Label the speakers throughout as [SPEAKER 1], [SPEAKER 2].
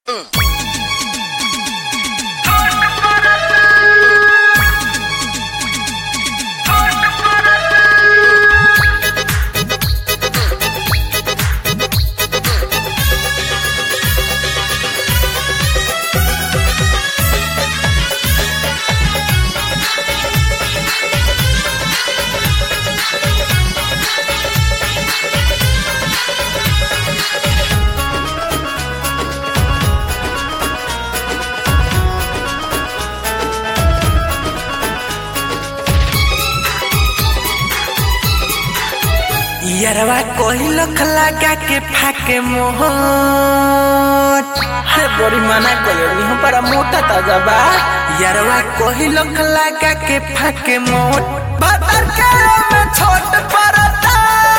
[SPEAKER 1] यरवा कोई लख लगा के फाके मोहट हे बड़ी मना कोई हम पर मोटा ताजा बा यरवा कोई लख लगा के फाके मोट बदर के में छोट परता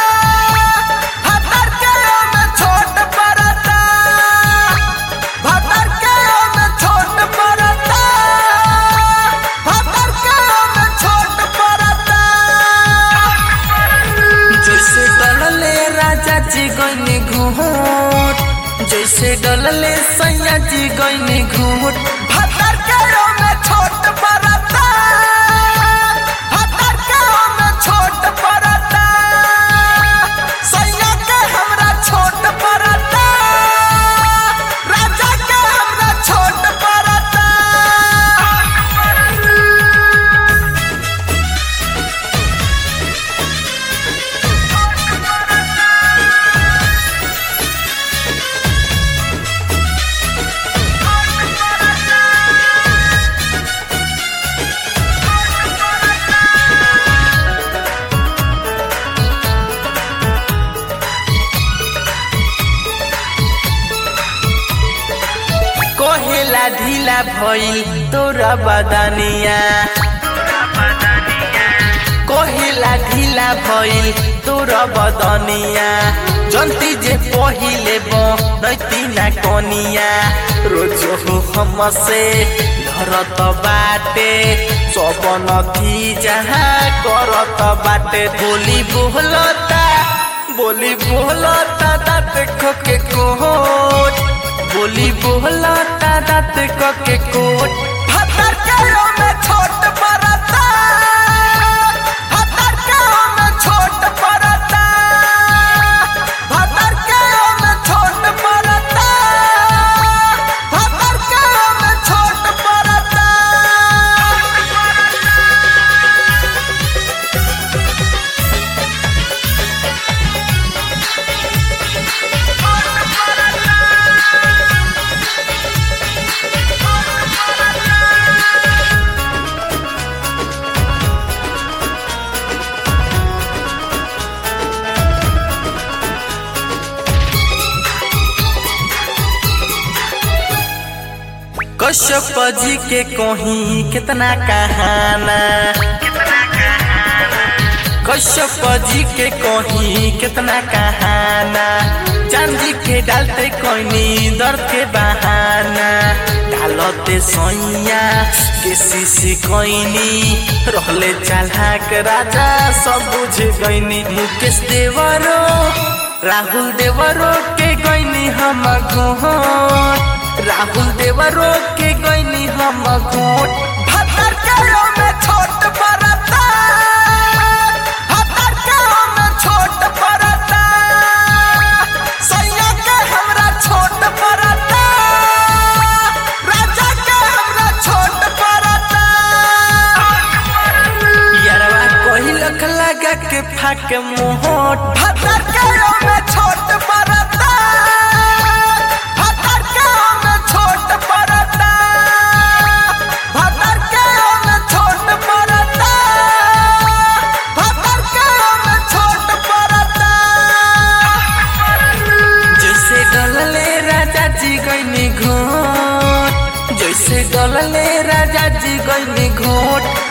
[SPEAKER 1] हतर के में छोट परता भतर के में छोट परता भतर के में छोट परता जैसे डलले राजा जी गईनी घूट जैसे डलले सैया जी गईनी घूट भतर के में छोट परता भतर के में छोट परता सैया के हमरा छोट परता राजा के हमरा छोट परता कोहेला ढीला भइल तोरा बदनिया कोहेला ढीला भइल तोरा बदनिया जंती जे पहिले बनैती ना कनिया रोज हो हमसे धरत बाटे सब नथी जहाँ करत बाटे बोली बोलता बोली बोलता दाँत खोके कोट बोली बोला दादात को के कोट भतर के में छोट परता भतर के में छोट परता भतर के में छोट परता भतर के में छोट परता कश्यप जी के कहीं कितना कहाना कश्यप जी के कहीं कितना कहाना चांदी के डालते कोई दर्द के बहाना डालते सोइया के सीसी कोइनी रहले चालाक राजा सब बुझ गईनी मुकेश देवरो राहुल देवरो के गईनी हम घोट राहुल देवरो के गईनी हम घोट भतर के में छोट परता भतर के में छोट परता सैया के हमरा छोट परता राजा के हमरा छोट परता यरवा कोई लख लगा के फाक मोहट भतर के में छोट परता भतर के में छोट परता भतर के में छोट परता भतर के में छोट परता जैसे डलले राजा जी गईनी घोट जैसे डलले राजा जी गईनी घोट